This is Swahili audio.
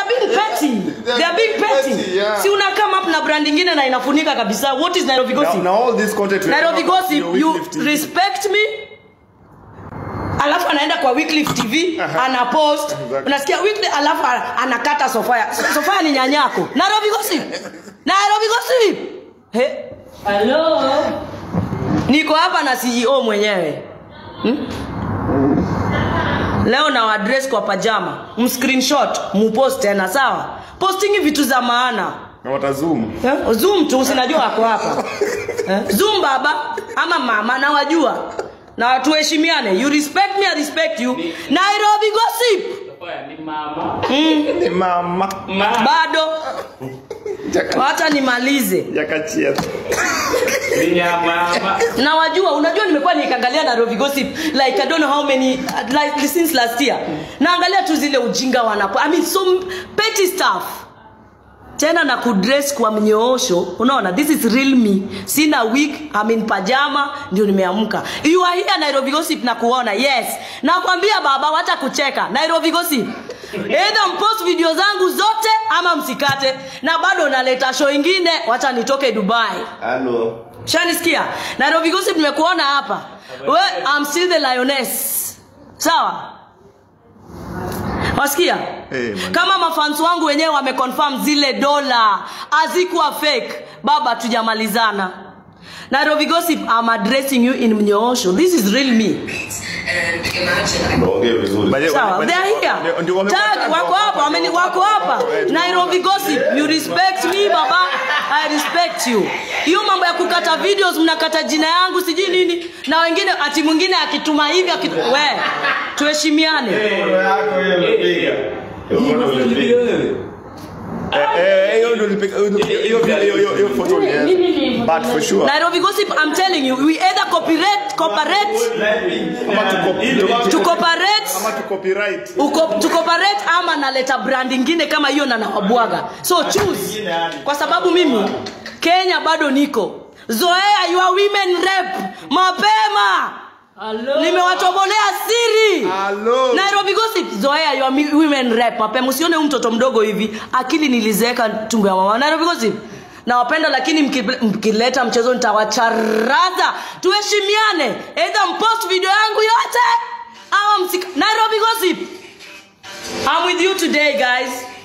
being petty. They are being petty. petty, yeah. Si una come up na brand ingine na inafunika kabisa. What is Nairobi Now, gossip? now all this content we Nairobi have about gossip, your you Wycliffe TV. respect me alafu anaenda kwa Wycliffe TV ana post Exactly. unasikia Wycliffe alafu ana- anakata Sofia Sofia ni nyanyako Nairobi gossip Nairobi gossip he hello niko hapa na CEO mwenyewe hmm? leo na address kwa pajama mscreenshot mupost tena sawa postingi vitu za maana na watazoom Eh, zoom tu sinajua wako hapa eh? zoom baba ama mama nawajua na tuheshimiane you respect me I respect you nairobi gossip ni mama ni mama bado wacha nimalize yakachia ni ya mama nawajua unajua nimekuwa nikiangalia nairobi gossip like i don't know how many like since last year naangalia tu zile ujinga wanapo i mean so petty stuff tena na kudress kwa mnyoosho unaona this is real me sina wig I'm in pajama ndio nimeamka you are here nairobi gossip na kuona yes nakwambia baba wacha kucheka nairobi gossip either mpost video zangu zote ama msikate na bado naleta show ingine wacha nitoke dubai halo shanisikia nairobi gossip nimekuona hapa we I'm still the lioness sawa wasikia Hey, man. kama mafans wangu wenyewe wameconfirm zile dola hazikuwa fake baba tujamalizana nairobi gossip I'm addressing you in mnyoosho this is real me And imagine ongea vizuri By the way, sawa wame- they are here ndio- ndio wamekuwa Tag, tag, wako hapa wameni- wako hapa nairobi gossip you respect me baba i respect you hiyo mambo ya kukata videos mnakata jina yangu sijui nini na wengine ati mwingine akituma hivi akitu... we tuheshimiane Eh, eh, hiyo ndio nilipiga- hiyo- hiyo- hiyo- hiyo- hiyo- hiyo photo ni yes. But for sure nairobi gossip i'm telling you we either cooperate cooperate Ama tuko- tuko- to cooperate ama tu copyright uko tukoparate ama naleta brand ingine kama hiyo na nawabwaga so choose kwa sababu mimi kenya bado niko zoea your women rep mapema nimewatobolea siri Hello. nairobi gossip zoea your mi- women rep mapema usione huyu mtoto mdogo hivi akili nilizeeka tumbo ya mama nairobi gossip nawapenda lakini mki- mkileta mchezo nitawacharaza tuheshimiane either mpost video yangu yote ama msika nairobi gossip i'm with you today guys